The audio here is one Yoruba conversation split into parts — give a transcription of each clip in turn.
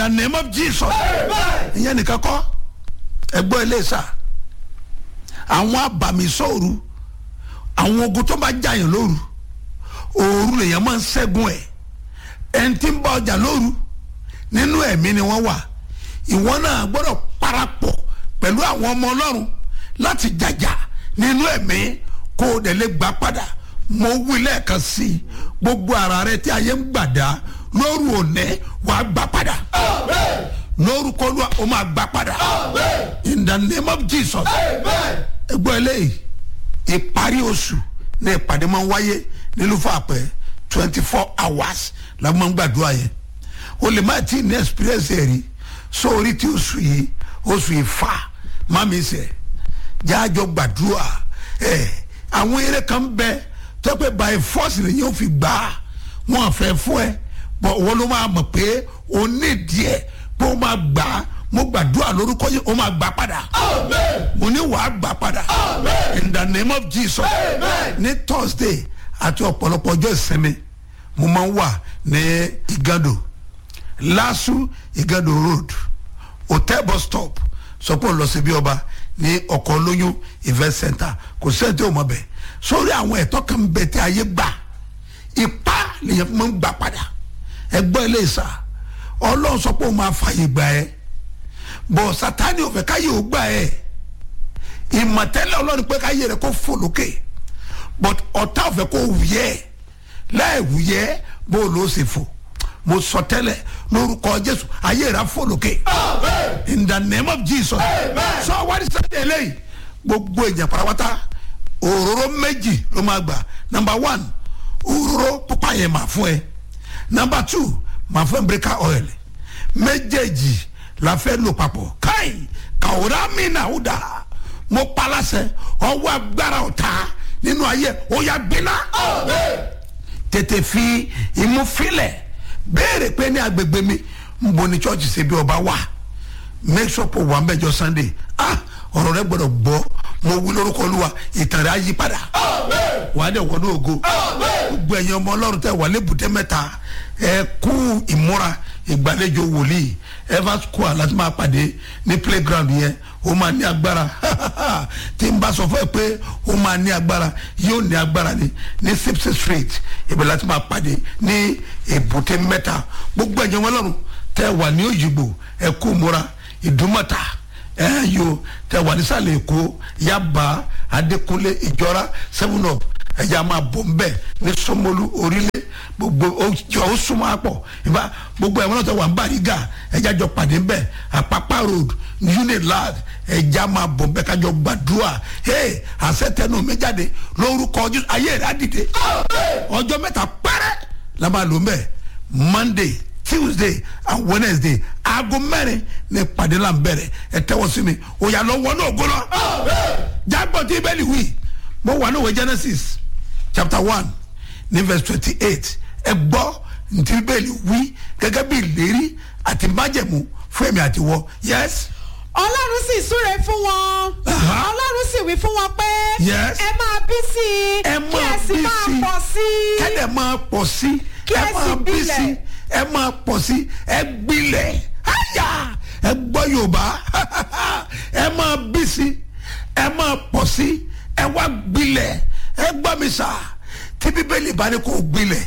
name of jesus ìyẹn nìkan kọ́ ẹgbọ́n ilé sà àwọn abàmì sóòru àwọn ogun tó bá jàyàn lóru òru lèèyàn máa ń ṣẹ́gun ẹ̀ ẹni tí ń bá ọjà lóru nínú ẹ̀mí ni wọ́n wà ìwọ náà gbọ́dọ̀ parapọ̀ pẹ̀lú àwọn ọmọ ọlọ́run láti jàjà nínú ẹ̀mí kó o dẹ̀ lè gbà padà mo wí lẹ́ẹ̀kan sí i gbogbo ara rẹ tí ayé ń gbàdá lóru òní wàá gbà padà lórúkọ olúwa o máa gbà padà in the name of jesus ẹgbọ́n eléyìí ìparí oṣù ní ìpàdé máa ń wáyé nílùú fàpẹ́ twenty four hours la máa ń gbàdúrà yẹn o lè má ti ní experience ẹ̀ rí sórí tí oṣù yìí oṣù yìí fà má mi sẹ̀ jáàjọ gbàdúrà ẹ̀ àwọn eré kan bẹ tó pé by force lèyìn ò fi gbà á wọn fẹ́ fún ẹ bọ̀ wọ́n ló máa mọ̀ pé o ní díẹ̀ pé o máa gbà á mo gbàdúrà lórúkọ yìí o máa gbà padà mo ní wàá gbà padà in the name of jesus ní thursday àti ọ̀pọ̀lọpọ̀ ọjọ́ ìsinmi mo máa ń wà ní igando lasu igando road hotel bus stop sọpọ̀ lọ sí bí ọba ní ọkọ̀ olóyún event center kò sẹ́ni tí o mọ̀ bẹ̀ sórí àwọn ẹ̀tọ́ kan bẹ̀ tí ayé gbà ipá lèyàn fún mi ń gbà padà ẹgbọ́n ilé ìsà ọlọ́run sọ pé o máa fààyè gbà ẹ́ bọ̀ sátani ò fẹ́ káyé ò gbà ẹ́ ìmọ̀tẹ́lẹ̀ ọlọ́run pé káyé rẹ̀ kó fò lókè but ọ̀tá ò fẹ́ kó wúyẹ́ láì wúyẹ́ bó o ló ṣe fò mo sọ tẹ́lẹ̀ lórúkọ jésù ayé rẹ̀ fò lókè in the name of jesus sọ wárí sẹ́yìn eléyìí gbogbo èèyàn parapata òróró méjì ló máa gbà number one òróró pupa yẹn máa fún ẹ number two máa fún ẹ breaker oil méjèèjì la fẹ́ lò papọ̀ káì kàwòrán mi náà ó dà mo palasẹ ọwọ́ agbára ọ̀tá nínú ayé ó yà gbiná tètè fi imú filẹ̀ béèrè pé ní agbègbè mi ń bo ní church ṣe bí ọba wà make sure pé wà mẹjọ sunday ah ọ̀rọ̀ rẹ gbọ́dọ̀ gbọ́ mo wí lórúkọ olúwa ìtàn rẹ á yí padà wà á dẹ̀ wọ́n ní ògo gbogbo ẹ̀yin ọmọ ọlọ́run tẹ̀ wà lébùté mẹ́ta ẹ kú ìmúra ìgbàlejò wòlíì ever school láti máa pàdé ní playground yẹn ó máa ní agbára tí n bá sọ fún ẹ pé ó máa ní agbára yóò ní agbára ni ní sipsi street ibẹ̀ láti máa pàdé ní èbúté mẹ́ta gbogbo ẹ̀yin ọmọ ọlọ́run tẹ̀ wà ní òyìnbó ẹ kú ìmúra ìdúmọ̀ta ẹ yo tẹ wà nísàlẹ̀ èkó yaba adékúnlé ìjọra seven up ẹ̀yà máa bọ̀ ń bẹ̀ ní sọmọlú orílẹ̀ gbogbo ọjọ́ ó súnmọ́ àpọ̀ ìbá gbogbo ẹ̀wọ̀n náà tẹ wà ń bàrígà ẹ̀yà jọ pàdé ń bẹ̀ àpápá road unilad ẹ̀yà máa bọ̀ ń bẹ̀ kájọ gbàdúrà ee àṣetẹnu mi jáde lórúkọ ọjọ́ ayé rẹ̀ á dìde ọjọ́ mẹ́ta pẹ́rẹ́ la máa lò ń bẹ̀ monday tuesday and wednesday aago mẹ́rin ní ìpàdé là ń bẹ̀rẹ̀ ẹ tẹ́wọ́ sí mi òyà lọ wọnú ògo lọ. jágbọ́n tí bẹ́ẹ̀ ni wí mo wà ní òwe genesis chapter one ní verse twenty eight ẹ gbọ́ ntí bẹ́ẹ̀ ni wí gẹ́gẹ́ bí ìlérí àti májẹ̀mú fún ẹ̀mí àti wọ yes. ọlọ́run sì súre fún wọn Aha. ọlọ́run sì wí fún wọn pé Yes. ẹ máa bí sí i ẹ kí ẹ máa sì bí máa sí pọ̀ sí i kẹ́lẹ̀ máa pọ̀ sí Kí ẹ ẹ sì máa bí gbilẹ̀. sí ẹ máa pọ̀ sí ẹ gbilẹ̀ àyà ẹ gbọ́ yorùbá ẹ máa bí sí ẹ máa pọ̀ sí ẹ wá gbilẹ̀ ẹ gbọ́ mi sà tí bíbélì bá ní kó gbilẹ̀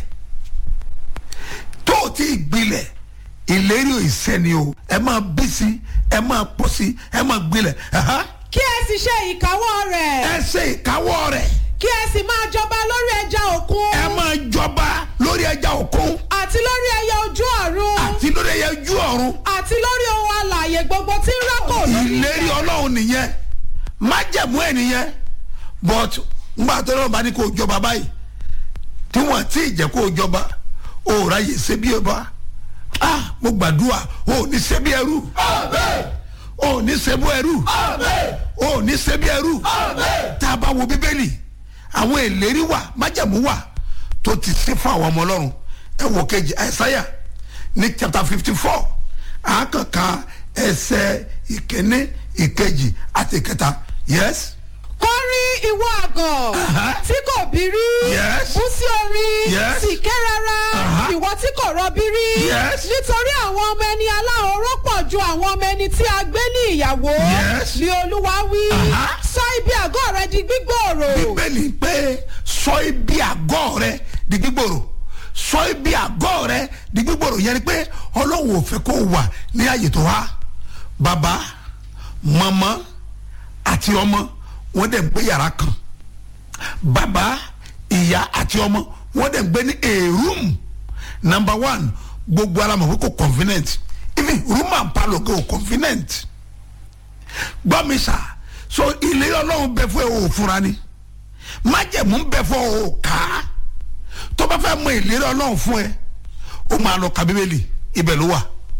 tó o ti gbilẹ̀ ìlérí ò ìsẹ́ni o ẹ máa bí sí ẹ máa pọ̀ sí ẹ máa gbilẹ̀ ẹ̀hán. kí ẹ sì ṣe ìkáwọ́ rẹ̀ ẹ ṣe ìkáwọ́ rẹ̀ kí ẹ sì máa jọba lórí ẹja òkun ẹ máa jọba lórí ẹja òkun àti lórí ẹyẹ ojú ọ̀run àti lórí ẹyẹ ojú ọ̀run àti lórí ohun alààyè gbogbo tí ń rákò lórí ìlérí ọlọ́run nìyẹn májẹ̀mú ẹ̀ nìyẹn but ngbà tó lọ́wọ́ bá ní kó o jọba báyìí tí wọ́n ti jẹ́ kó o jọba o ò ráyè ṣe bí ọba ah mo gbàdúrà o ò ní ṣe bí ẹrú o ò ní ṣe bó ẹrú o ò ní ṣe bí ẹrú tá a bá wo bíbélì àwọn ìlérí wà májẹ̀mú wà tó ti ṣe fún àwọn ọmọ ọlọ́run ẹ wò kejì àìsáyà ní chapter fifty four àákànká ẹsẹ̀ ìkíní ìkejì àti ìkẹta yes kọrí ìwọ àgàn Aha. tí kò bí rí Yes. bú sí orí Yes. sì ké rárá Aha. ìwọ tí kò rọbí rí Yes. nítorí àwọn ọmọ ẹni aláhóró lójú àwọn ọmọ ẹni tí a gbé ní ìyàwó Yes. ni olúwa wí Aha. sọ ibi àgọ́ rẹ di gbígbòòrò bíbélì pé sọ ibi àgọ́ rẹ di gbígbòrò sọ ibi àgọ́ rẹ di gbígbòrò yẹn ni pé ọlọ́run ò fẹ́ kó wà ní àyè tó wá bàbá màmá àti ọmọ wọn dẹ̀ ń gbé yàrá kan bàbá ìyá àti ọmọ wọn dẹ̀ ń gbé ní a room number one gbogbo ara mọ̀ pé kò convenient even room and parlour kò convenient gbọ́ mi sà so ilé ọlọ́run bẹ fún ẹ o ò fura ni májẹ̀mú bẹ fún ọ ò ká tó bá fẹ́ mọ ìlérí ọlọ́run fún ẹ ó máa lọ ka bíbélì ibẹ̀ ló wà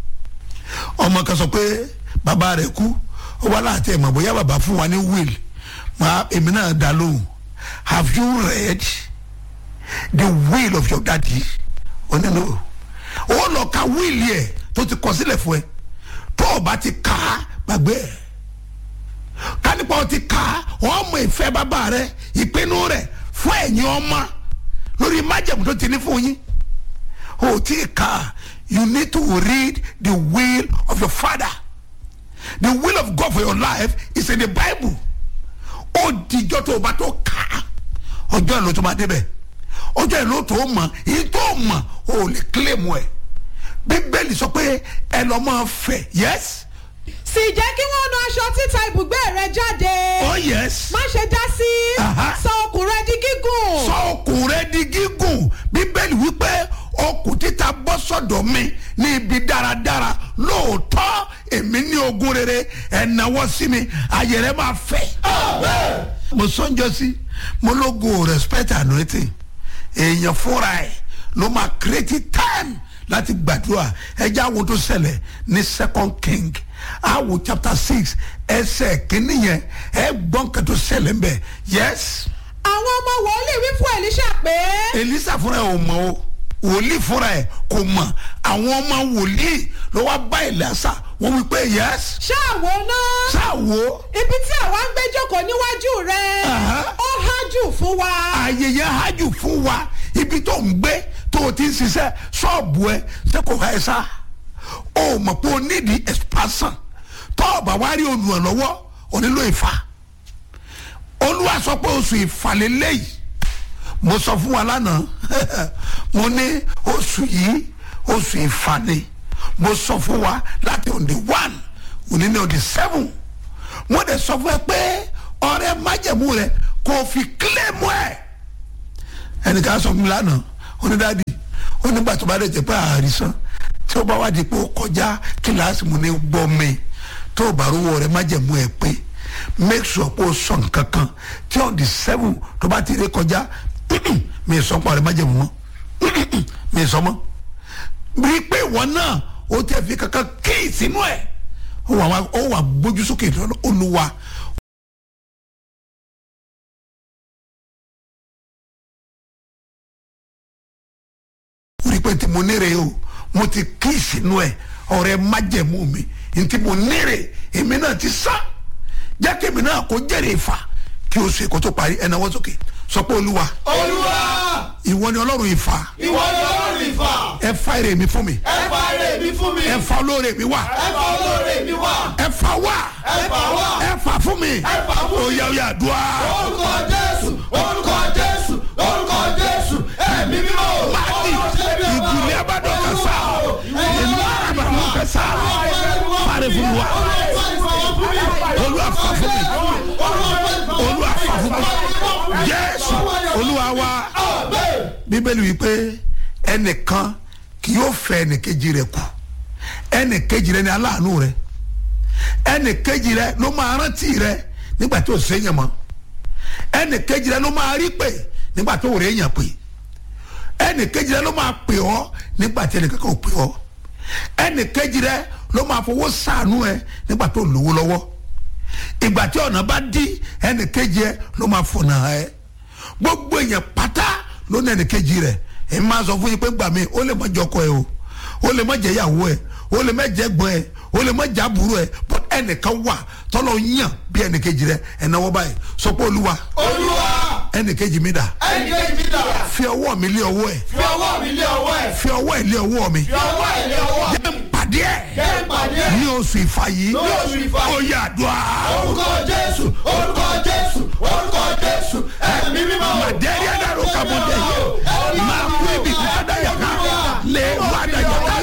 ọmọ kan sọ pé bàbá rẹ̀ kú ó wá láti ẹ̀ mọ̀ bóyá bàbá fún wa ní will máa èmi náà dá lóhùn have you read the will of your daddy ó ní no ó lọ ka will yẹ tó ti kọ sílẹ̀ fún ẹ tó o bá ti kà á gbàgbé ẹ̀ kánípa ọtí ká ọmọ ìfẹ́ bàbá rẹ ìpinnu rẹ fún ẹ̀yin ọmọ lórí májẹ̀mú tó ti ní fún yín o tí ì ká you need to read the will of your father the will of God for your life is in the bible ó dijọ́ tó o bá tó ká ọjọ́ ìlú tó máa débẹ̀ ọjọ́ ìlú tó mọ̀ èyí tó mọ̀ o lè claim ẹ̀ bíbélì sọ pé ẹ lọ́ máa fẹ̀ yes sì jẹ́ kí wọ́n nu aṣọ títa ibùgbé rẹ jáde oh yes. má ṣe dá sí Aha. sọ okùn rẹ di gígùn sọ okùn rẹ di gígùn bíbélì wípé okùn títa bọ́ sọ̀dọ̀ mi ní ibi dáradára lóòótọ́ èmi ní ogún rere ẹ̀náwó sí mi ayé rẹ máa fẹ̀. mo sọ́njọ́ sí mo lógo respect anointing èèyàn fúnra ẹ̀ ló máa create time láti gbàdúrà ẹjẹ́ àwọn tó ṣẹlẹ̀ ní second king awo chapter six ẹsẹ̀ kìíní yẹn ẹ gbọ́n kẹ́tọ́ ṣẹlẹ̀ ń bẹ̀ yes àwọn ọmọ wòlíì wí fún Èlíṣà pé elisa fúnra ẹ ò mọ o wòlíì fúnra ẹ kò mọ àwọn ọmọ wòlíì ló wá bá elisa wọn wí pé yes ṣáàwó náà ṣáàwó ibi tí àwa ń gbé jókòó níwájú rẹ Aha. ó hájù fún wa ayẹyẹ hajj fún wa ibi tó ń gbé tó o ti ń ṣiṣẹ́ ṣọ́ọ̀bù ẹ ṣé kò ká ẹ sá o mọ̀ pé o nídìí expansion tó o bá wá rí olùrànlọ́wọ́ o nílò ìfà olúwa sọ pé oṣù ìfàlélẹ́yìí mo sọ fún wa lánàá mo ní oṣù yìí oṣù ìfàní mo sọ fún wa láti on the one òní ní on the seven mo dẹ̀ sọ fún ẹ pé ọ̀rẹ́ májẹ̀mú rẹ kò fi kílẹ̀mù ẹ̀ ẹnìkan sọ fún mi lánàá onídàádì onígbà tó bá dẹ̀ jẹ́ pé àrísán tí ó bá wá di pé ó kọjá kíláàsì mu ní gbọ́ mi tó o bá rówó rẹ májẹ̀mú ẹ pé make sure pé o sọ nǹkan kan tí on the seven tó bá ti rí kọjá mi sọ pọ̀ rẹ májẹ̀mú mọ́ mi sọ mọ́ rí i pé ìwọ náà o tẹ̀ fi kankan kí sínú ẹ̀ ó wà wá- ó wà gbójú sókè lọ́nà olúwa ó rí i pé tí mo nírè o mo ti kí sínú ẹ̀ ọ̀rẹ́ májẹ̀mú mi ntí mo nírè èmi náà ti sá jẹ́ kí èmi náà kó jẹ́rìí ìfà kí o ṣe kó tó parí ẹ̀ náwó sókè sọ pé olúwa olúwa ìwọ ni ọlọ́run ìfà ìwọ ni ọlọ́run ìfà ẹ fa èrè mi fún mi ẹ fa èrè mi fún mi ẹ fa olóore mi wá ẹ fa olóore mi wá ẹ fa wá ẹ fà wá ẹ fà fún mi ẹ fà fún mi. oyè oyè àdúrà orúkọ jésù orúkọ jésù orúkọ jésù ẹ̀mí mímọ́ láti ìdílé abádọ́ kasa ìlú àbàmú kasa parí fún wa olúwa fà fún mi olúwa fà fún mi jésù olúwa wa bíbélì wípé ẹnìkan kì yóò fẹ́ ẹnìkejì rẹ̀ kù ẹnìkejì rẹ̀ ni aláàánú rẹ̀ ẹnìkejì rẹ̀ ló máa rántí rẹ̀ nígbà tí ò séyàn mọ́ ẹnìkejì rẹ̀ ló máa rí pè nígbà tó ò rí èèyàn pè ẹnìkejì rẹ̀ ló máa pè ọ́ nígbà tí ẹnìkankan ò pè ọ́ ẹnìkejì rẹ̀ ló máa fowó ṣàánú ẹ nígbà tó lówó lọ́wọ́ ìgbà tí ọ̀nà bá dí ẹnìkejì ẹ ló máa fọ̀nà ẹ gbogbo èèyàn pátá ló ní ẹnìkejì rẹ ẹ máa sọ fún yín pé gbà mí ó lè má jọkọ ẹ o ó lè má jẹ ìyàwó ẹ ó lè má jẹ ẹ̀gbọ́n ẹ ó lè má jẹ àbúrò ẹ but ẹnìkan wà tọ́lọ̀ yàn bí ẹnìkejì rẹ ẹnáwó báyìí sọ pé olúwa olúwa ẹnìkejì mi dà ẹnì kejì dà fi ọwọ́ mi lé ọwọ́ ẹ fi ọwọ́ mi lé ọwọ́ ẹ̀ fi ọwọ́ ẹ lé ọwọ́ mi fi ọwọ́ ẹ̀ lé ọwọ́ jẹ́ n pàdé ẹ kẹ́ ẹ pàdé ẹ̀ ní oṣù ìfà yìí Ní oṣù ìfà yìí. ó yà àdúrà orúkọ jésù orúkọ jésù orúkọ jésù ẹ̀mí mímọ́. màdẹ́rì àdàrò kàbọ̀dé yìí máa kú ibi kúkúdà yàká lè wà dàjà ká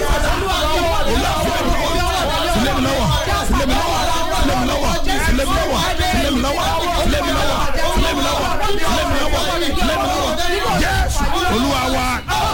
filemi lọ́wọ́ filemi lọ́wọ́ filemi lọ́wọ́ filemi lọ́wọ́ filemi lọ́wọ́ filemi lọ́wọ́ filemi lọ́wọ́ filemi lọ́wọ́ filemi lọ́wọ́ jésù olúwa wa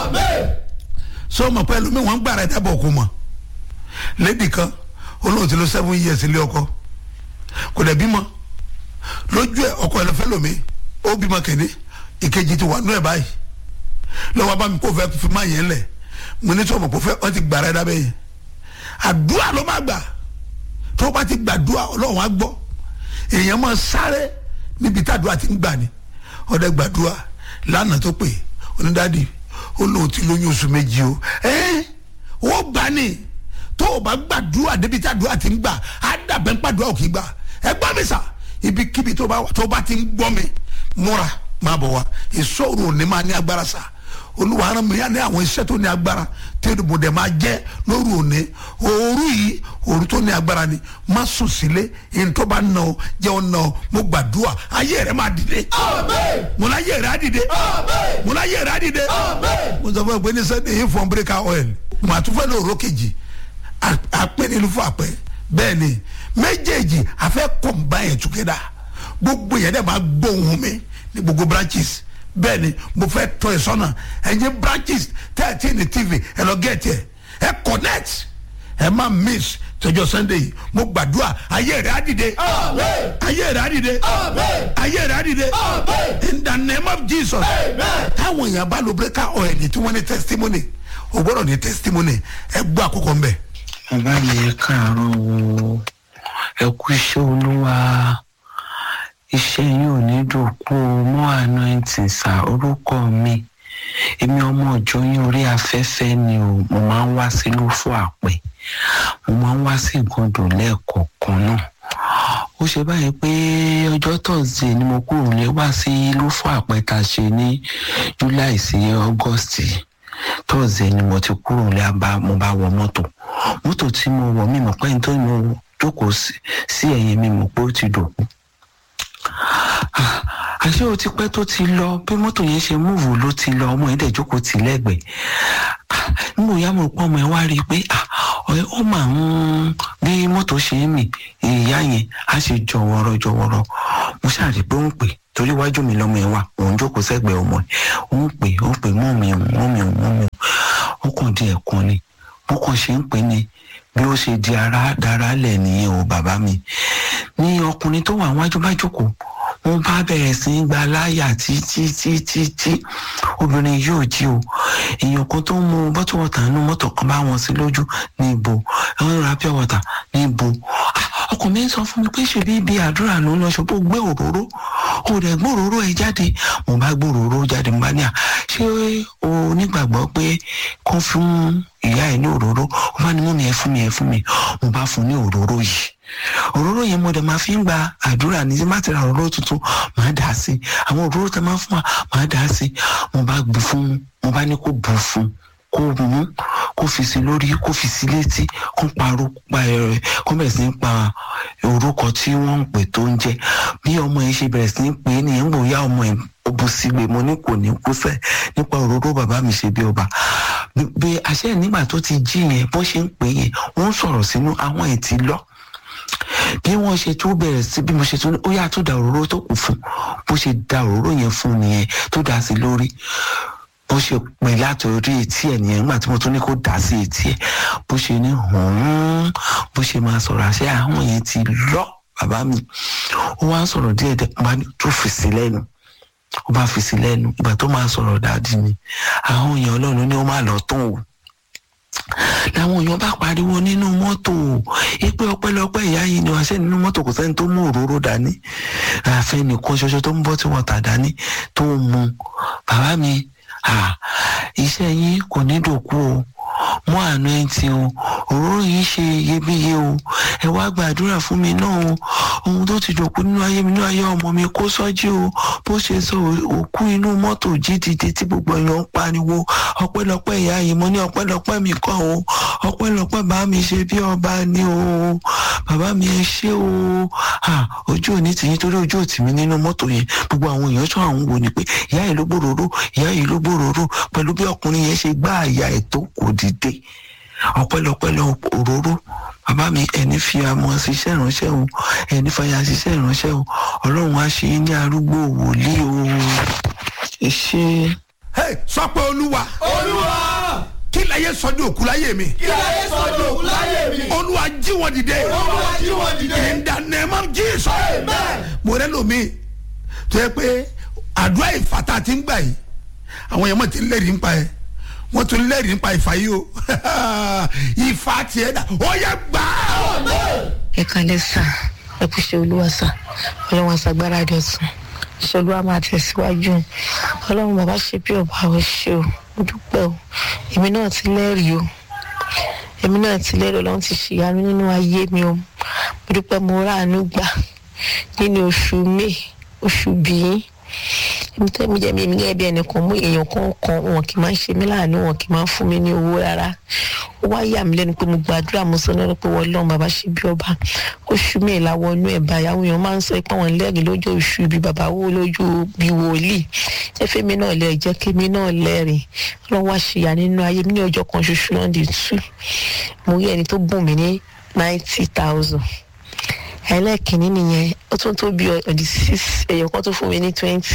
so mọ̀ pé ẹlòmíì wọ́n ń gbàrà ẹ̀dá bọ̀ kó mọ̀ lédi kan olóhùn ti lo seven years ilé ọkọ kò dẹ̀ bímọ lójú ẹ̀ ọkọ ẹ̀ lọ fẹ́ lomi ó bímọ kéde ìkejì ti wà nú ẹ̀ báyìí lọ́wọ́ bá mi kó fẹ́ fi máa yẹn lẹ̀ mo ní sọ̀mọ̀ kó fẹ́ wọ́n ti gbàrà ẹ̀dá bẹ́ẹ̀ yẹn àdúrà ló máa gbà tó bá ti gbàdúrà ọlọ́run á gbọ́ èèyàn máa sáré níbi tàdúrà ti ń gbà ní ọdẹ gbàdúrà lánàá tó pè onídàádì ó lóun ti lóyún oṣù méjì o ẹ ó gbà ní tó o bá gbàdúrà débi tàdúrà ti ń gbà á dàbẹ́ ń pàdúrà ò kì í gbà ẹ gbọ́ mi sà ibikíbi tó bá wà tó bá ti ń gbọ́ mi múra máa bọ̀ wá ìṣòro òní máa ní agbára sà olúwa rán mi ní àwọn iṣẹ́ tó ní agbára tí mo dẹ̀ máa jẹ́ lóru òní òru yìí òru tó ní agbára ni má sùn sílé ẹni tó bá nà ọ jẹ́ ọ nà ọ mo gbàdúrà ayé rẹ máa dìde mo láyé rẹ á dìde mo láyé rẹ á dìde mo sọ fún ẹ pé ní sẹ́ni yìí fọ́n bíríkà oil mo àtúfẹ́ ní òró kejì àpẹ́ nílùú fún àpẹ́ bẹ́ẹ̀ ni méjèèjì àfẹ́ combine together gbogbo yẹn dẹ̀ máa gbóhùn mi ní gbogbo branches bẹ́ẹ̀ ni mo fẹ́ tọ́ ẹ sọ́nà ẹ̀yin branches thirteen ní tv ẹ lọ get ẹ ẹ connect ẹ má miss tọjọ sunday yìí mo gbàdúrà ayé rẹ á dìde ayé rẹ á dìde ayé rẹ á dìde in the name of jesus táwọn èèyàn bá lo breaker oil tí wọ́n ní testimony o gbọ́dọ̀ ní testimony ẹ gbọ́ àkókò ń bẹ̀. bàbá mi ẹ káàárọ̀ o ẹ kú iṣẹ́ olúwa iṣẹ́ yín ò ní dòkú o mọ́ anointing sá orúkọ mi èmi ọmọ ọjọ́ yín orí afẹ́fẹ́ ni o mo máa ń wá sí lófò àpẹ mo máa ń wá sí ìgàndò lẹ́ẹ̀kọ̀ọ̀kan náà ó ṣe báyìí pé ọjọ́ tọ̀sídẹ̀ẹ́ ni mo kúrò lé wá sí lófò àpẹ tá a ṣe ní july sí august tọ̀sídẹ̀ẹ́ ni mo ti kúrò lé mo bá wọ mọ́tò mọ́tò tí mo wọ̀ mí mọ̀ pé ní tó mo jókòó sí ẹ̀yìn mi mọ̀ pé ó ti dòkú àṣé o ti pẹ́ tó ti lọ bí mọ́tò yẹn ṣe múùvù ló ti lọ ọmọ yẹn dẹ̀ jókòó tì lẹ́gbẹ̀ẹ́ nígbà ìyá mo pọ́ ọmọ yẹn wá rí i pé ó máa ń bí mọ́tò ṣe ń mì ìyá yẹn á ṣe jọ̀wọ́rọ̀ jọ̀wọ́rọ̀ mo ṣàrí pé ó ń pè torí iwájú mi lọ́mọ yẹn wà òun jókòó sẹ́gbẹ̀ẹ́ ọmọ yẹn ó ń pè ó ń pè mọ́ mi mọ́ mi mọ́ mi ó kàn di ẹ̀kan ni bó kàn ṣe ń pè ní bí ó ṣe di ara dára lẹ̀ nìyẹn o bàbá mi ní ọkùnrin tó wà wájú bá jókòó wọn bá bẹ̀rẹ̀ sí í gba láyà títí títí tí obìnrin yóò jí o èèyàn kan tó ń mu bọ́tù wọ̀tà nínú mọ́tò kan bá wọn sí lójú ní ibo ẹ̀wọ̀n ra pure water ní ibo ọkàn mi ń sọ fún mi pé ṣe bí ibi àdúrà ló ń lọ ṣùgbọ́n gbé òróró o rẹ̀ gbé òróró ẹ jáde mo bá gbé òróró jáde mo bá ní à ṣé o nígbàgbọ́ pé kó fún ìyá ẹ ní òróró ó bá ní mú mi ẹ fún mi ẹ fún mi mo bá fún ní òróró yìí òróró yẹn mo dẹ̀ máa fi ń gba àdúrà ní má ti ra òróró tuntun máa dà á sí àwọn òróró tẹ máa fún wa máa dà á sí mo bá gbé fún mo bá ní kó bù fún kó mú kó fi sí lórí kó fi sí létí kó parọ́ pa ẹ̀rẹ̀ kó bẹ̀rẹ̀ sí ní pa orúkọ tí wọ́n ń pè tó ń jẹ́ bí ọmọ yẹn ṣe bẹ̀rẹ̀ sí ní pè é nìyẹn ń bòyá ọmọ yẹn ó bu sígbe mo ní kò ní kú sẹ́ nípa òróró bàbá mi ṣe bí ọba bí àṣẹ nígbà tó ti jí yẹn bó ṣe ń pè yẹn wọ́n sọ̀rọ̀ sínú àwọn ẹ̀ ti lọ bí wọ́n ṣe tún bẹ̀rẹ̀ sí bí mo ṣe tún ó yà tó da òróró tó kù fún bó ṣe da òróró yẹn fún nìyẹn tó dà sí lórí bó ṣe pè láti orí etí ẹ̀ nìyẹn nígbà tí mo tún ní kó dà sí etí ẹ̀ bó ṣe ní hùn bó ṣe máa sọ̀rọ̀ àṣẹ àwọn yẹn ti lọ bàbá mi ó wá ń sọ̀rọ̀ díẹ̀ díẹ̀ bá tó fi sí lẹ́nu ó bá fi sí lẹ́nu ìgbà tó máa sọ̀rọ̀ dáadé ni àwọn èèyàn ọlọ́run ní ó máa lọ tán o làwọn èèyàn bá pariwo nínú mọ́tò ipe ọpẹ́lọpẹ́ ìyá yìí ni wàá ṣe nínú mọ́tò kò sẹ́ni tó mú òróró dání àfẹ́ nìkan ṣoṣo tó ń bọ́ tí wọ́n tà dání tó ń mu bàbá mi iṣẹ́ yín kò ní dòkú o mú àánú ẹ̀ tí o òróró yìí ṣe iyebíye o ẹ wá gbàdúrà fún mi náà o ohun tó ti dòkú nínú ayé mi nínú ayé ọmọ mi kó sọ́jí o bó ṣe sọ òkú inú mọ́tò jí dìde tí gbogbo èèyàn ń pariwo ọpẹ́lọpẹ́ ìyá yìí mo ní ọpẹ́lọpẹ́ mi kọ́ o ọpẹ́lọpẹ́ bá mi ṣe bí ọba ni o bàbá mi ẹ ṣé o ojú òní tì nítorí ojú òtì mi nínú mọ́tò yẹn gbogbo àwọn èèyàn tó àwọn wò ni pé ìyá yìí ló gbòòrò ìyá yìí ló gbòòrò pẹ̀lú bí ọkùnrin yẹn ṣe gbá àyà ẹ̀ tó kò dìde ọpẹ́lọpẹ́ lọ òróró bàbá mi ẹni fi amọ̀ ṣiṣẹ́ ìránṣẹ́ o ẹni fàyà ṣiṣẹ́ ìránṣẹ́ o ọlọ́run á ṣe ní arúgbó wòlíì o ẹ ṣe. sọ pé olúwa olúwa kí láyé sọ ní òkú láyé mi kí láyé sọ di òkú láyé mi olúwa jí wọn dìde olúwa jí wọn dìde in the name of Jesus Amen. mo rẹ lomi tó yẹ pé àdúrà ìfàtà ti ń gbà yìí àwọn yẹn mọ̀ ti lẹ́rìí nípa ẹ̀ wọ́n tún lẹ́rìí nípa ìfà yìí o ìfà tiẹ̀ dà ó yẹ gbà á. ẹ kalẹ sá ẹ kú ṣe olúwa sá ọlọ́run àṣàgbára rẹ̀ sùn iṣẹ́ olúwa máa tẹ̀síwájú ọlọ́run bàbá ṣe bí ọba ò ṣe o mo dúpẹ́ o èmi náà ti lẹ́rìí o èmi náà ti lẹ́rìí ọlọ́run ti ṣìyanu nínú ayé mi o mo dúpẹ́ mo ráàánú gbà nínú oṣù may oṣù bíi èmi tẹ́ mi jẹ́ mi èmi gẹ́gẹ́ bí ẹnìkan mú èèyàn kan kan wọn kì í máa ń ṣe mí láàánú wọn kì í máa ń fún mi ní owó rárá ó wá yà mí lẹ́nu pé mo gbàdúrà mo sọ lọ́dọ̀ pé wọ́n lọ́run bàbá ṣe bí ọba oṣù mi ìlàwọ̀ inú ẹ̀ báyà àwọn èèyàn máa ń sọ pé àwọn lẹ́rìí lójú oṣù ibi bàbá wo lójú bí wòlíì ẹ fẹ́ mi náà lẹ́rìí jẹ́ kí mi náà lẹ́rìí ọlọ́run wá ṣìyà nínú ayé mi ní ọjọ́ kan ṣoṣo náà di tú mo rí ẹni tó bùn mí ní ninety thousand ẹlẹ́ẹ̀kìnní nìyẹn ó tún tó bí ọ̀dì six èèyàn kan tó fún mi ní twenty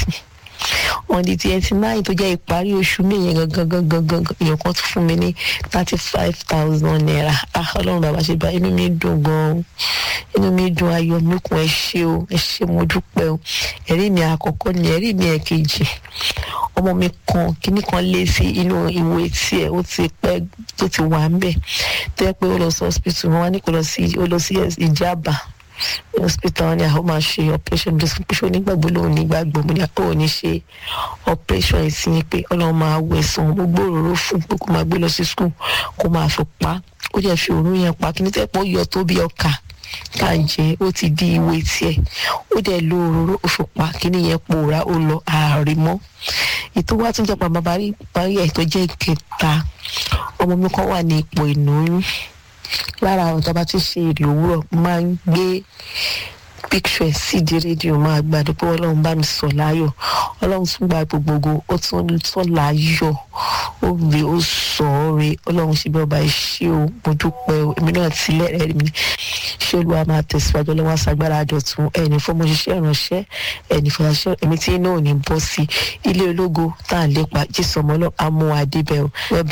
on the twenty nine tó jẹ́ ìparí oṣù mi yẹn gangan gangan gangan èèyàn kan tún fún mi ní thirty five thousand naira ah ọlọ́run bàbá ṣe bá inú mi dùn gan-an inú mi dùn ayọ̀ mi kún ẹ ṣé o ẹ ṣé mo dúpẹ́ o ẹ̀rí mi àkọ́kọ́ ni ẹ̀rí mi ẹ̀kejì ọmọ mi kan kíní kan lé sí inú ìwé tiẹ̀ ó ti pẹ́ tó ti wà ń bẹ̀ tó yẹ pé ó lọ sí hospital wọn wá ní kó lọ sí ó lọ sí ìjábà hospital ni àwọn máa ṣe operation bí fún píṣọ onígbàgbọ́ lòun nígbàgbọ́ mo ní àpò òní ṣe operation ìsìn pé ọlọ́run máa wẹ̀ sàn gbogbo òróró fún pé kó máa gbé lọ sí school kó máa fi pa ó jẹ́ fi òórùn yẹn pa kí ní tẹ́pọ̀ yọ tó bí ọkà ká jẹ ó ti di ìwé tiẹ̀ ó dẹ̀ lo òróró ó fi pa kí ní yẹn pòórá ó lọ ààrẹ mọ́ ètò wa tún jẹ́ pàmò parí ẹ̀ tó jẹ́ ìkẹta ọmọ mi kan wà ní ipò ìnáyún lára àwọn ìjọba tí ń ṣe èrè òwúrọ̀ máa ń gbé picture ẹ̀ sídìí rédíò máa gbàdúrà pé ọlọ́run bá mi sọ láyọ̀ ọlọ́run tún gba gbogbogbò ó tún sọ láyọ̀ ó rè ó sọ ọ́ rè ọlọ́run ṣe bí ọba ṣé o mo dúpẹ́ o èmi náà ti lẹ́rẹ̀ẹ́ mi ṣé olúwa máa tẹ̀síwájú ọlọ́wọ́ aṣàgbára àdọ̀tún ẹni fọmọ ṣiṣẹ́ ìránṣẹ́ ẹni fọyàṣẹ́ èmi tí náà ò ní bọ́ sí ilé ológo tá à ń lépa jésù ọmọ náà á mú adébẹ̀ o